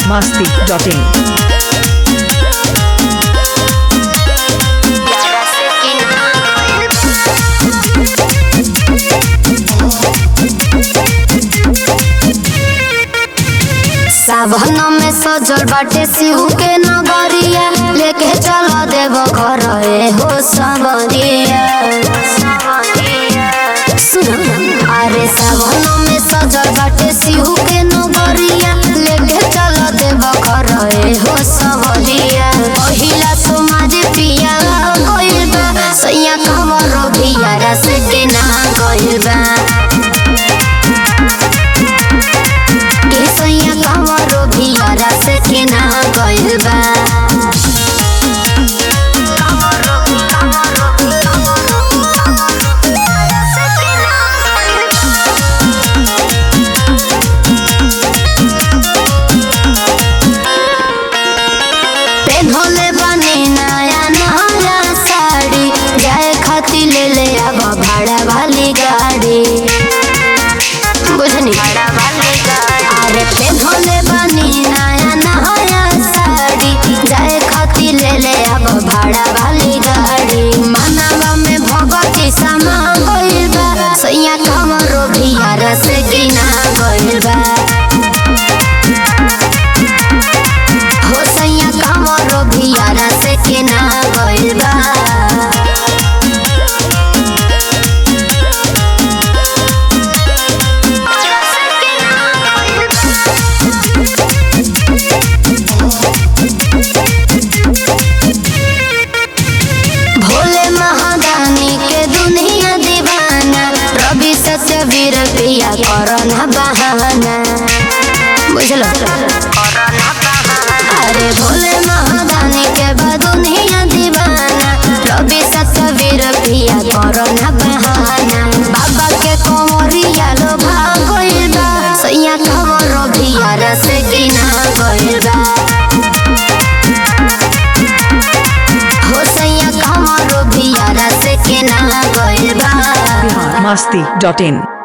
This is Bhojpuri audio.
masti.in. सावन में सजल बाटे शिव के नगरिया लेके चल देव घर ए हो सबरिया सुन अरे सावन में सजल बाटे शिव के नगरिया लेके चल देव घर ए हो सबरिया पहिला समाज पिया गइल बा सैया कमर बिया रस के ना गइल बा केसैया कमरो भियारा से के ना गइल बा पेन्हले बने नया नया साड़ी जाए खातिर ले ले अब भाड़ा वाली गाड़ी बुझनी अरे पेन्हले बनी नया नया साड़ी जाए खातिर ले ले अब भाड़ा वाली गाड़ी मनवा में भगती समा गइल बा सैया कमरो भियारा से गिना गइल बा हो सैया कमरो भियारा से गिना गइल बा भोले महादानी के दुनिया दीवाना रवि सत्य वीर प्रिया करना बहाना बुझलो अरे भोले महादानी के बा दुनिया दीवाना रवि सत्य वीर प्रिया करना बहाना बाबा के कोमरिया लो भागइल बा सैया कमरो भिया रस गिना गइल बा हो सैया कमरो भिया रस के ना गइल बा masti.in.